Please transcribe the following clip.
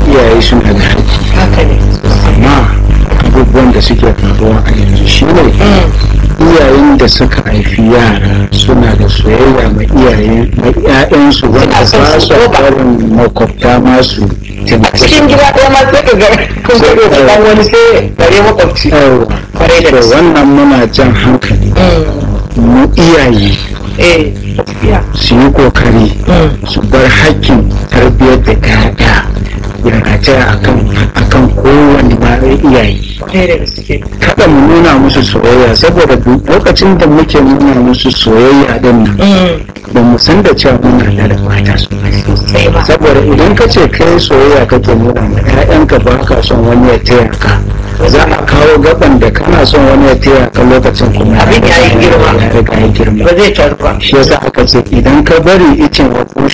iyaye suna da haƙƙi haka ne amma abubuwan da suke faruwa a yanzu shi ne iyayen da suka haifi yara suna da soyayya ma iyayen ma 'ya'yansu wanda son ba su su ko ba. barin makwabta masu a cikin gida ɗaya ma sai ka ga kun ga da ɗan wani sai bare makwabci yawa kwarai da to gaske wannan muna jan hankali mu iyaye eh gaskiya su yi kokari su bar hakkin tarbiyyar da ƴaƴa ya rataya akan akan kowane ma iyaye kwarai da gaske kada mu nuna musu soyayya saboda duk lokacin da muke nuna musu soyayya din nan ba mu san da cewa muna da mata sosai ba saboda idan ka ce kai soyayya kake nuna ma ƴaƴanka ba ka son wani ya taya ka za a kawo gaban da kana son wani ya taya ka lokacin kuma Abin ya yi girma. ya riga ya girma ba zai taru ba shi yasa aka ce idan ka bari icen wa